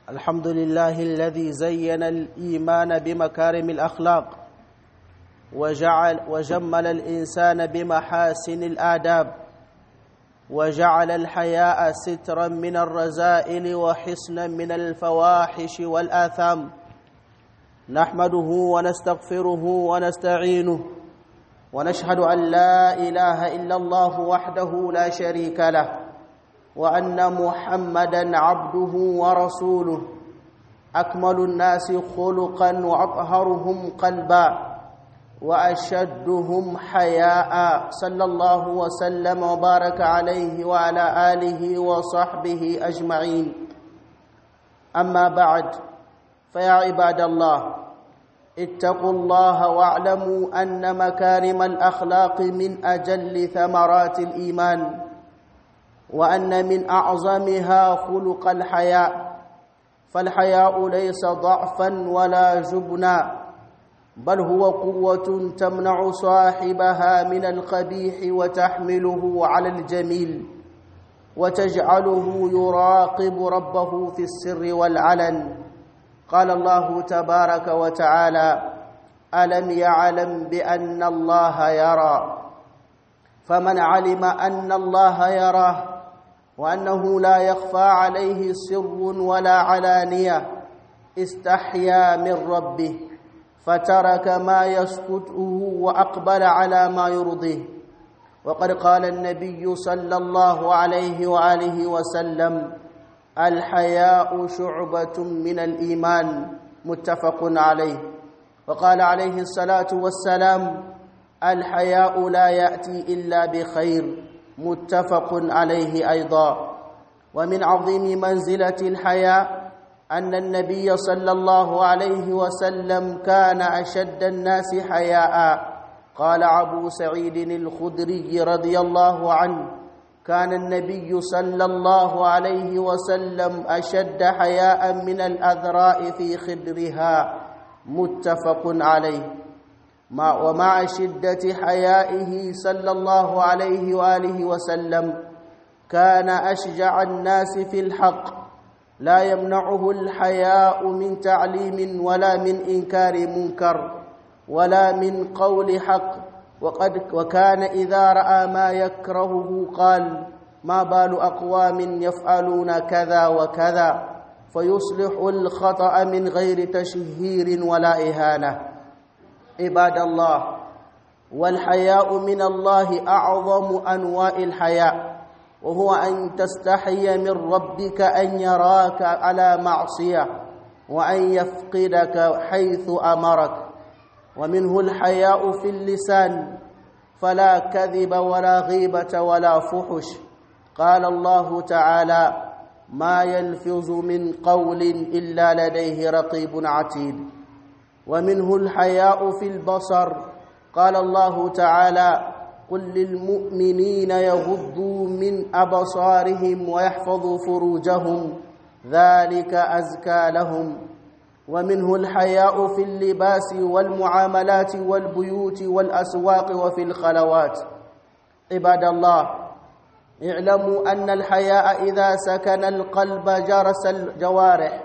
الحمد لله الذي زين الإيمان بمكارم الأخلاق وجعل وجمل الإنسان بمحاسن الآداب وجعل الحياء سترا من الرذائل وحصنا من الفواحش والآثام نحمده ونستغفره ونستعينه ونشهد أن لا إله إلا الله وحده لا شريك له وأن محمدا عبده ورسوله أكمل الناس خلقا وأطهرهم قلبا وأشدهم حياء صلى الله وسلم وبارك عليه وعلى آله وصحبه أجمعين أما بعد فيا عباد الله اتقوا الله واعلموا أن مكارم الأخلاق من أجل ثمرات الإيمان وأن من أعظمها خلق الحياء فالحياء ليس ضعفا ولا جبنا بل هو قوة تمنع صاحبها من القبيح وتحمله على الجميل وتجعله يراقب ربه في السر والعلن قال الله تبارك وتعالى ألم يعلم بأن الله يرى فمن علم أن الله يراه وأنه لا يخفى عليه سر ولا علانية استحيا من ربه فترك ما يسكته وأقبل على ما يرضيه وقد قال النبي صلى الله عليه وآله وسلم الحياء شعبة من الإيمان متفق عليه وقال عليه الصلاة والسلام الحياء لا يأتي إلا بخير متفق عليه أيضا ومن عظيم منزلة الحياء أن النبي صلى الله عليه وسلم كان أشد الناس حياء قال أبو سعيد الخدري رضي الله عنه كان النبي صلى الله عليه وسلم أشد حياء من الأذراء في خدرها متفق عليه ومع شدة حيائه صلى الله عليه وآله وسلم كان أشجع الناس في الحق لا يمنعه الحياء من تعليم ولا من إنكار منكر ولا من قول حق وقد وكان إذا رأى ما يكرهه قال ما بال أقوام يفعلون كذا وكذا فيصلح الخطأ من غير تشهير ولا إهانة عباد الله والحياء من الله أعظم أنواع الحياء وهو أن تستحي من ربك أن يراك على معصية وأن يفقدك حيث أمرك ومنه الحياء في اللسان فلا كذب ولا غيبة ولا فحش قال الله تعالى ما يلفظ من قول إلا لديه رقيب عتيد ومنه الحياء في البصر قال الله تعالى قل للمؤمنين يغضوا من أبصارهم ويحفظوا فروجهم ذلك أزكى لهم ومنه الحياء في اللباس والمعاملات والبيوت والأسواق وفي الخلوات عباد الله اعلموا أن الحياء إذا سكن القلب جرس الجوارح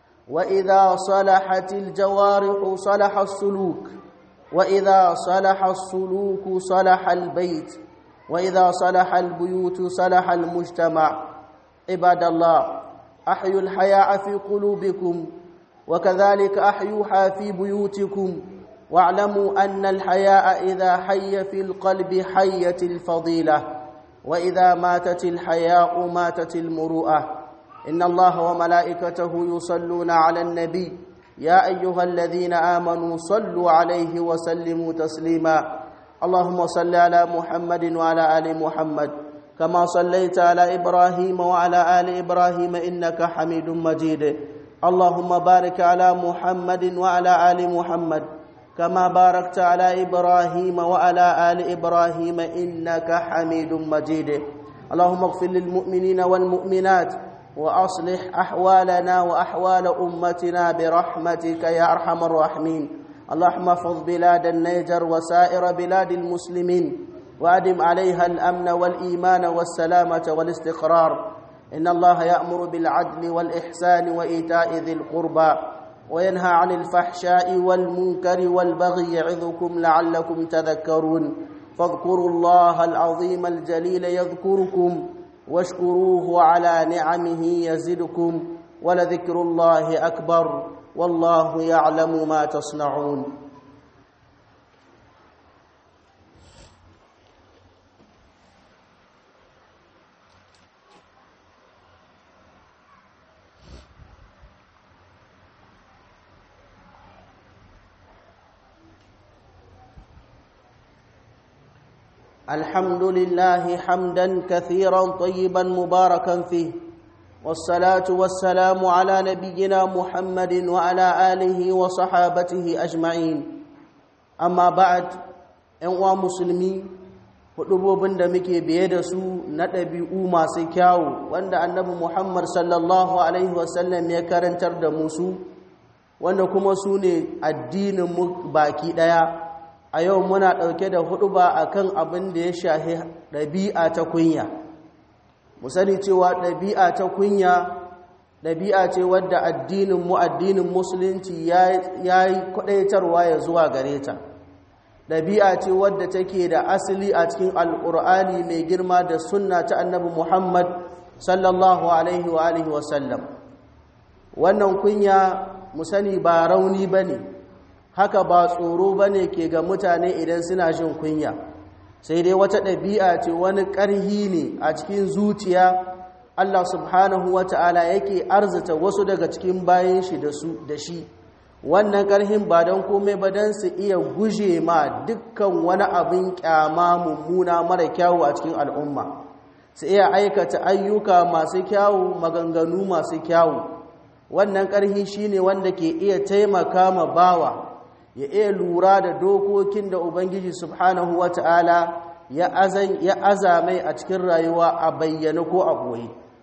وإذا صلحت الجوارح صلح السلوك وإذا صلح السلوك صلح البيت وإذا صلح البيوت صلح المجتمع عباد الله أحيوا الحياء في قلوبكم وكذلك أحيوها في بيوتكم واعلموا أن الحياء إذا حي في القلب حيت الفضيلة وإذا ماتت الحياء ماتت المروءة إن الله وملائكته يصلون على النبي يا أيها الذين آمنوا صلوا عليه وسلموا تسليما اللهم صل على محمد وعلى آل محمد كما صليت على إبراهيم وعلى آل إبراهيم إنك حميد مجيد اللهم بارك على محمد وعلى آل محمد كما باركت على إبراهيم وعلى آل إبراهيم إنك حميد مجيد اللهم اغفر للمؤمنين والمؤمنات وأصلح أحوالنا وأحوال أمتنا برحمتك يا أرحم الراحمين اللهم احفظ بلاد النيجر وسائر بلاد المسلمين وأدم عليها الأمن والإيمان والسلامة والاستقرار إن الله يأمر بالعدل والإحسان وإيتاء ذي القربى وينهى عن الفحشاء والمنكر والبغي يعظكم لعلكم تذكرون فاذكروا الله العظيم الجليل يذكركم واشكروه على نعمه يزدكم ولذكر الله أكبر والله يعلم ما تصنعون الحمد لله حمدا كثيرا طيبا مباركا فيه والصلاة والسلام على نبينا محمد وعلى آله وصحابته أجمعين أما بعد ‘yan musulmi hudubobin da muke biye da su na ɗabi'u masu kyawu wanda annabi muhammad sallallahu alaihi wasallam ya karantar da musu wanda kuma su ne addinin mu baki ɗaya a yau muna ɗauke da huduba akan abin da ya shahi ɗabi'a ta kunya mu sani cewa ɗabi'a ta kunya ɗabi'a ce wadda addinin mu addinin musulunci ya yi kwaɗaitarwa ya zuwa gare ta ɗabi'a ce wadda take da asali a cikin alƙur'ani mai girma da sunna ta annabi muhammad sallallahu alaihi wa alihi wasallam wannan kunya mu sani ba rauni ba ne haka ba tsoro ba ne ke ga mutane idan suna jin kunya sai dai wata ɗabi'a ce wani ƙarhi ne a cikin zuciya Allah subhanahu wa ta'ala yake arzita wasu daga cikin bayan shi da shi wannan ƙarhin ba don komai ba don su iya guje ma dukkan wani abin ƙyama mummuna mara kyawu a cikin al'umma su iya aikata ayyuka masu kyawu maganganu masu kyawu wannan ƙarhi shine wanda ke iya taimaka ma bawa ya iya lura da dokokin da ubangiji subhanahu wata'ala ya azamai a cikin rayuwa a bayyana ko a boye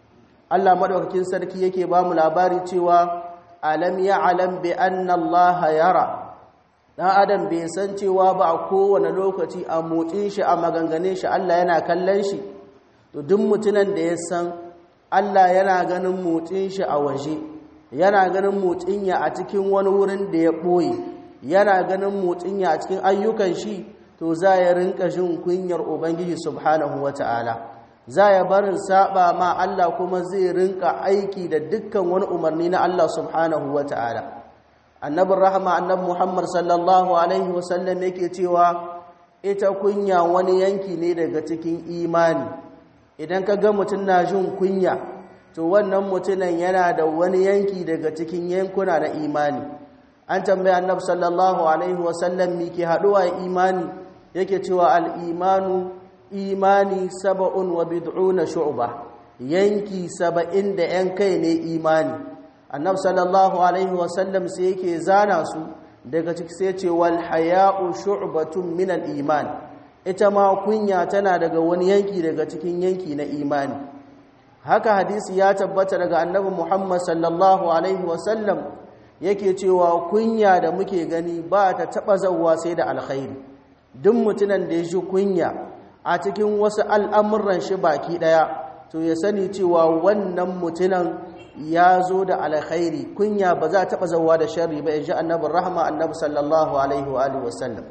Allah madaukakin sarki yake ba mu labari cewa alam ya alam bi anna Allah yara dan adam bai san cewa ba a kowane lokaci a motsin shi a maganganin shi Allah yana kallon shi to duk mutunan da ya san Allah yana ganin motsin shi a waje yana ganin motsin ya a cikin wani wurin da ya boye yana ganin motsin ya a cikin ayyukan shi to za ya rinka jin kunyar ubangiji subhanahu wata'ala za ya barin saba ma Allah kuma zai rinka aiki da dukkan wani umarni na Allah subhanahu wata'ala annabin rahama annab muhammad sallallahu alaihi wasallam yake cewa ita kunya wani yanki ne daga cikin imani idan ka ga mutum na jin kunya to wannan mutumin yana da wani yanki daga cikin yankuna na imani an tambaya annab sallallahu alaihi wasallam mi ke haduwa imani yake cewa al-imanu imani saba'un wa bid'una shu'ba yanki saba'in da yan kai ne imani annab sallallahu alaihi wasallam sai yake zana su daga ciki sai ce wal haya'u shu'batun min al-iman ita ma kunya tana daga wani yanki daga cikin yanki na imani haka hadisi ya tabbata daga annabi Muhammad sallallahu alaihi wasallam yake cewa kunya da muke gani ba ta taba zawwa sai da alkhairi duk mutunan da ya shi kunya a cikin wasu al'amuran shi baki daya to ya sani cewa wannan mutunan ya zo da alkhairi kunya ba za ta taba zawwa da sharri ba inji annabi rahma annabi sallallahu alaihi wa alihi wasallam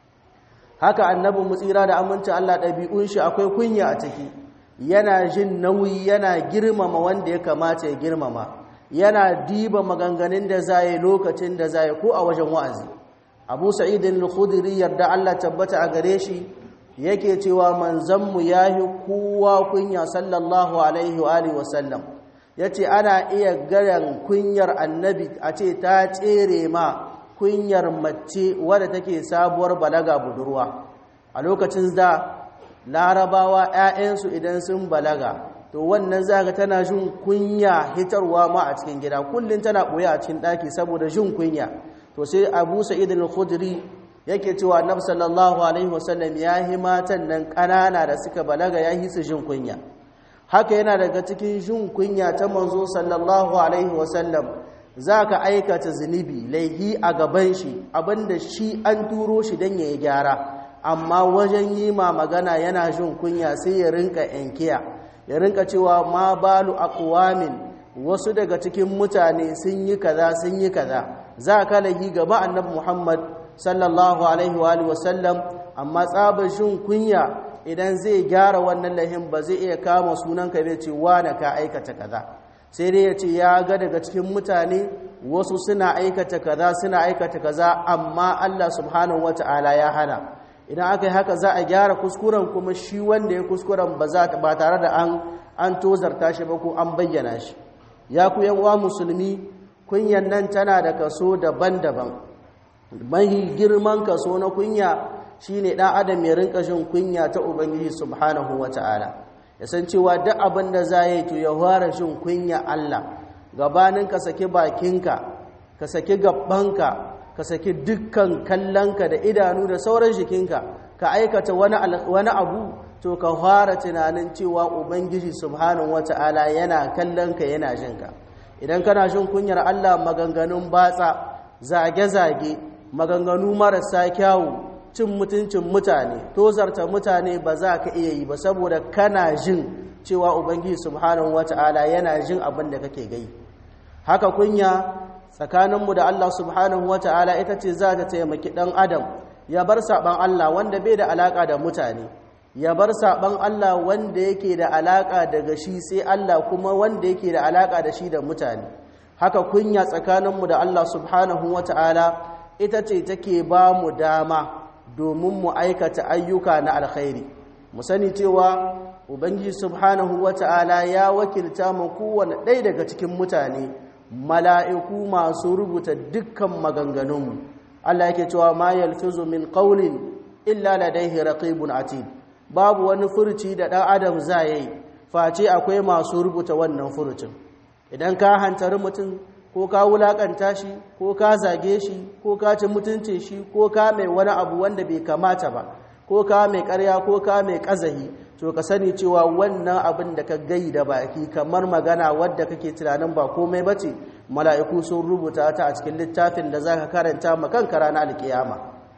haka annabi mutsira da amincin Allah ɗabi'un shi akwai kunya a ciki yana jin nauyi yana girmama wanda ya kamata ya girmama yana diba maganganun da zai lokacin da zai ko a wajen wa'azi abu sa'idin al-khudri yarda Allah tabbata a gare shi yake cewa manzanmu yahi kowa kunya sallallahu alaihi wa alihi wasallam yace ana iya garan kunyar annabi a ce ta tsere ma kunyar mace wadda take sabuwar balaga budurwa a lokacin da larabawa 'ya'yansu idan sun balaga to wannan zaga tana jin kunya hitarwa ma a cikin gida kullum tana ɓoye a cikin ɗaki saboda jin kunya to sai abu sa'id al-khudri yake cewa annabi sallallahu alaihi wasallam ya yi matan nan ƙanana da suka balaga ya yi su jin kunya haka yana daga cikin jin kunya ta manzo sallallahu alaihi wasallam za ka aikata zunubi laihi a gaban shi abinda shi an turo shi don ya yi gyara amma wajen yi ma magana yana jin kunya sai ya rinka yankiya ya rinka cewa ma balu aqwamin wasu daga cikin mutane sun yi kaza sun yi kaza za ka lahi gaba annabi Muhammad sallallahu alaihi wa alihi wasallam amma tsabar shin kunya idan zai gyara wannan lahin ba zai iya kama sunan ka bai ce na ka aikata kaza sai dai ya ce ya ga daga cikin mutane wasu suna aikata kaza suna aikata kaza amma Allah subhanahu wata'ala ya hana idan aka yi haka za a gyara kuskuren kuma shi wanda ya kuskuren ba tare da an an tozarta shi ba ko an bayyana shi ya ku yan uwa musulmi kunyan nan tana da kaso daban-daban mahi girman kaso na kunya shine dan adam ya rinka jin kunya ta ubangiji subhanahu wata'ala ya san cewa duk abin da za yi to ya fara jin kunya Allah gabanin ka saki bakinka ka saki gabbanka ka saki dukkan kallonka da idanu da sauran jikinka ka aikata wani abu to ka fara tunanin cewa ubangiji subhanahu wata'ala yana kallonka yana jinka idan kana jin kunyar Allah maganganun batsa zage-zage maganganu marasa kyawu cin mutuncin mutane tozarta mutane ba za ka iya yi ba saboda kana jin cewa ubangiji subhanahu wata'ala yana jin abin da kake gai haka kunya tsakaninmu da Allah subhanahu wata'ala ita ce za ta taimaki ɗan adam ya bar saɓan Allah wanda bai da alaƙa da mutane ya bar saɓan Allah wanda yake da alaƙa daga shi sai Allah kuma wanda yake da alaƙa da shi da mutane haka kunya tsakaninmu da Allah subhanahu wata'ala ita ce take ba mu dama domin mu aikata ayyuka na alkhairi mu sani cewa ubangiji subhanahu wata'ala ya wakilta mu kowane ɗaya daga cikin mutane mala'iku masu rubuta dukkan maganganunmu Allah yake cewa ma yalfizu min qawlin illa ladayhi raqibun atid babu wani furuci da ɗan adam za yi face akwai masu rubuta wannan furucin idan ka hantari mutum ko ka wulakanta shi ko ka zage shi ko ka ci mutuncin shi ko ka mai wani abu wanda bai kamata ba ko ka mai karya ko ka mai kazahi to ka sani cewa wannan abin da ka gai da baki kamar magana wadda kake tunanin ba komai bace mala'iku sun rubuta ta a cikin littafin da zaka karanta ma kanka ranar alkiyama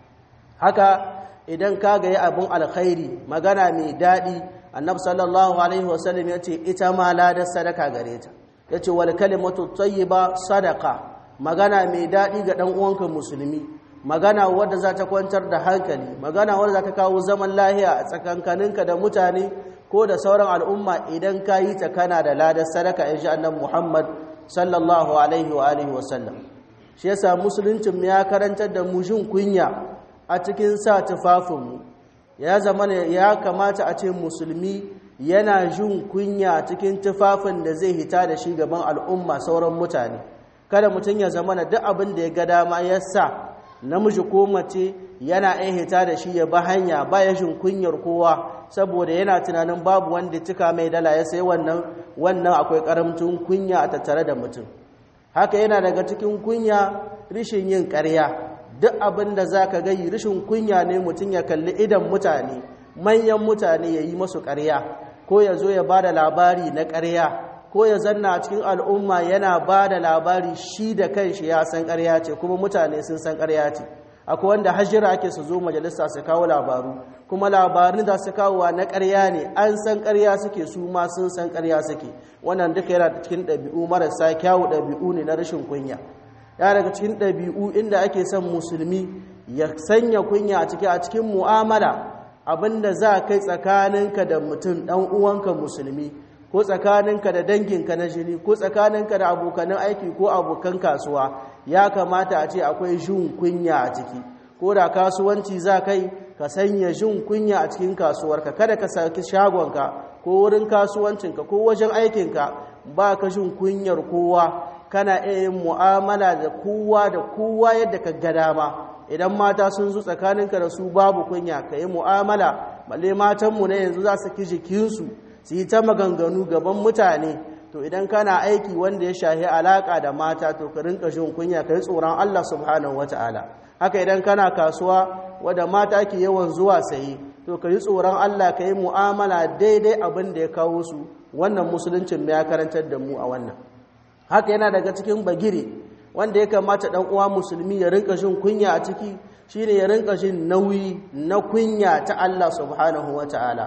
haka idan ka ga abin alkhairi magana mai daɗi annabi sallallahu alaihi wasallam ya ce ita ma ladar sadaka gare ta ya ce wal kalimatu tayyiba sadaka magana mai daɗi ga ɗan uwanka musulmi magana wadda za ta kwantar da hankali magana wadda za ta kawo zaman lahiya a tsakankaninka da mutane ko da sauran al'umma idan ka yi ta kana da ladar sadaka in ji annabi muhammad sallallahu alaihi wa alihi wasallam shi yasa musuluncin ya karantar da mu jin kunya a cikin sa tufafinmu ya zama ya kamata a ce musulmi yana jin kunya cikin tufafin da zai hita da shi gaban al'umma sauran mutane kada mutum ya zama da duk abin da ya ga dama ya sa namiji ko mace yana iya hita da shi ya ba hanya ba ya jin kunyar kowa saboda yana tunanin babu wanda cika mai dala ya sai wannan wannan akwai karamcin kunya a tattare da mutum haka yana daga cikin kunya rishin yin ƙarya duk abin da za ka gayi rishin kunya ne mutum ya kalli idan mutane manyan mutane ya yi masu ƙarya ko ya zo ya ba da labari na ƙarya ko ya zanna a cikin al'umma yana ba da labari shi da kanshi ya san ƙarya ce kuma mutane sun san ƙarya ce akwai wanda hajjira ake su zo majalisa su kawo labaru kuma labarin da su kawowa na ƙarya ne an san ƙarya suke su ma sun san ƙarya suke wannan duka yana cikin ɗabi'u marasa kyawu ɗabi'u ne na rashin kunya ya daga cikin ɗabi'u inda ake son musulmi ya sanya kunya a cikin a cikin mu'amala abinda za kai tsakaninka da mutum ɗan uwanka musulmi ko tsakaninka da danginka na jini ko tsakaninka da abokanan aiki ko abokan kasuwa ya kamata a ce akwai jin kunya a ciki ko da kasuwanci za kai ka sanya jin kunya a cikin kasuwarka kada ka saki shagonka ko wurin kasuwancinka ko wajen aikinka ba ka jin kunyar kowa kana iya yin mu'amala da kowa da kowa yadda ka ga dama idan mata sun zo tsakaninka da su babu kunya ka yi mu'amala balle matanmu na yanzu za su ki jikinsu su yi ta maganganu gaban mutane to idan kana aiki wanda ya shahi alaka da mata to ka rinka jin kunya ka yi tsoron Allah subhanahu wata'ala haka idan kana kasuwa wadda mata ke yawan zuwa saye to ka yi tsoron Allah ka yi mu'amala daidai abin da ya kawo su wannan musuluncin ya karantar da mu a wannan haka yana daga cikin bagire wanda ya kamata dan uwa musulmi ya rinka jin kunya a ciki shine ya rinka jin nauyi na kunya ta Allah subhanahu wata'ala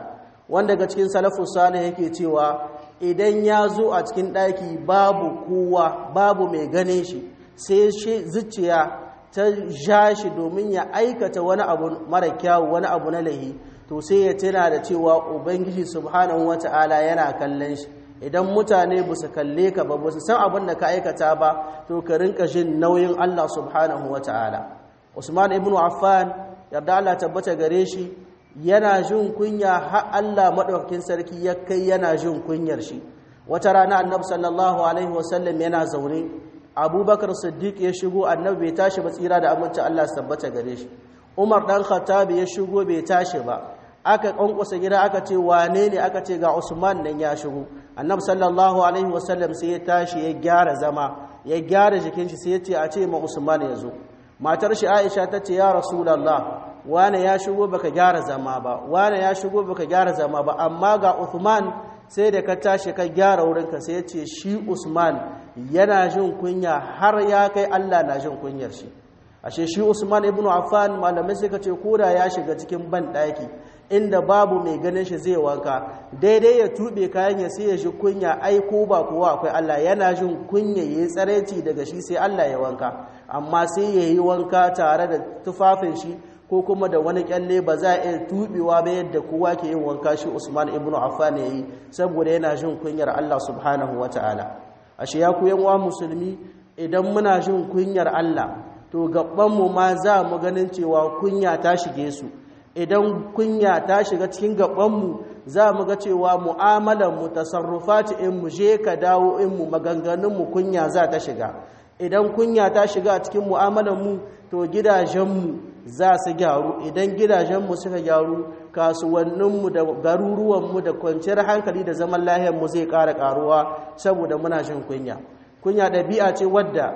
wanda daga cikin salafus salih yake cewa idan ya zo a cikin ɗaki babu kowa babu mai ganin shi sai shi zuciya ta ja shi domin ya aikata wani abu mara kyawu wani abu na lahi to sai ya tuna da cewa ubangiji subhanahu wata'ala yana kallon shi idan mutane ba su kalle ka ba ba su san abin da ka aikata ba to ka rinka jin nauyin Allah subhanahu wata'ala Usman ibn Affan yarda Allah tabbata gare shi yana jin kunya har Allah madaukakin sarki ya kai yana jin kunyar shi wata rana annabi sallallahu alaihi wasallam yana zaune abubakar siddiq ya shigo annabi bai tashi ba tsira da aminci Allah su tabbata gare shi umar dan khattab ya shigo bai tashi ba aka kankusa gida aka ce wane ne aka ce ga usman nan ya shigo annabi sallallahu alaihi wasallam sai ya tashi ya gyara zama ya gyara jikin shi sai ya ce a ce ma usman ya zo matar shi aisha ta ce ya rasulullah wane ya shigo baka gyara zama ba wane ya shigo baka gyara zama ba amma ga Uthman sai da ka tashi ka gyara wurinka sai ya ce shi Usman yana jin kunya har ya kai Allah na jin kunyar shi ashe shi Usman ibn Affan malamai suka ce koda ya shiga cikin ban daki inda babu mai ganin shi zai wanka daidai ya tube kayan ya sai ya ji kunya ai ko ba kowa akwai Allah yana jin kunya yayi tsareci daga shi sai Allah ya wanka amma sai yayi wanka tare da tufafin shi ko kuma da wani kyalle ba za a iya tubewa ba yadda kowa ke yin wanka shi Usman ibn Affan yayi saboda yana jin kunyar Allah subhanahu wataala ashe ya ku yan uwa musulmi idan muna jin kunyar Allah to gaban mu ma za mu ganin cewa kunya ta shige su idan kunya ta shiga cikin gaban mu za mu ga cewa mu'amalar mu tasarrufati in mu je ka dawo in mu maganganun mu kunya za ta shiga idan kunya ta shiga a cikin mu'amalar mu to gidajen mu za su gyaru idan gidajenmu suka gyaru kasuwanninmu da garuruwanmu da kwanciyar hankali da zaman lahiyarmu zai ƙara ƙaruwa saboda muna jin kunya kunya ɗabi'a ce wadda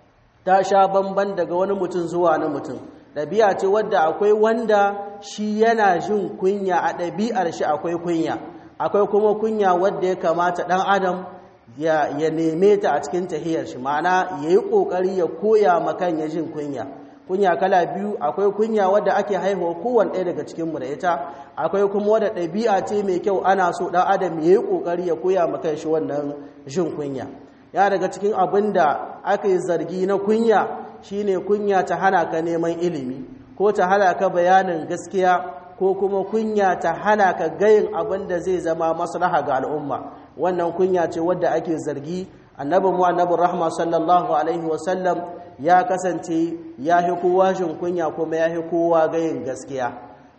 ta sha bamban daga wani mutum zuwa na mutum ɗabi'a ce wadda akwai wanda shi yana jin kunya a ɗabi'ar shi akwai kunya akwai kuma kunya wadda ya kamata ɗan adam ya neme ta a cikin tahiyar shi ma'ana ya yi ƙoƙari ya koya makan ya jin kunya kunya kala biyu akwai kunya wadda ake haihuwa kowane ɗaya daga cikinmu da ita akwai kuma wadda ɗabi'a ce mai kyau ana so ɗan adam ya yi ƙoƙari ya koya ma shi wannan jin kunya ya daga cikin abin da aka yi zargi na kunya shine kunya ta hana ka neman ilimi ko ta hana ka bayanin gaskiya ko kuma kunya ta hana ka gayin abin da zai zama maslaha ga al'umma wannan kunya ce wadda ake zargi annabi mu annabi rahma sallallahu alaihi wasallam ya kasance ya fi kowa jin kunya kuma ya fi kowa gayin gaskiya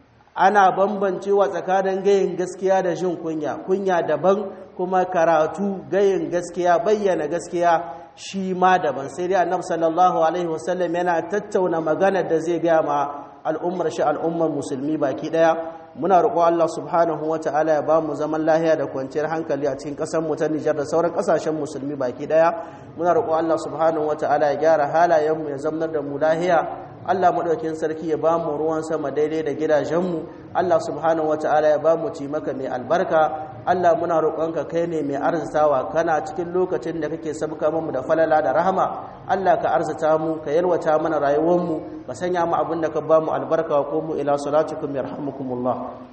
ana bambancewa tsakanin gayin gaskiya da jin kunya kunya daban kuma karatu gayin gaskiya bayyana gaskiya shi ma daban sai dai annabi sallallahu alaihi wasallam yana tattauna magana da zai gaya ma al'ummar shi al'ummar musulmi baki daya muna roƙo Allah subhanahu wa ta'ala ya ba mu zaman lahiya da kwanciyar hankali a cikin ƙasar mu ta Nijar da sauran ƙasashen musulmi baki daya muna roƙo Allah subhanahu wa ta'ala ya gyara halayen mu ya zamnar da mu lahiya Allah maɗaukin sarki ya ba mu ruwan sama daidai da gidajenmu Allah subhanahu wa ta'ala ya ba mu ci maka mai albarka Allah muna roƙonka kai ne mai arzitawa kana cikin lokacin da kake sabka mu da falala da rahama Allah ka arzita mu ka yalwata mana rayuwarmu ka sanya mu abin da ka ba mu albarka ko mu ila salatukum yarhamukumullah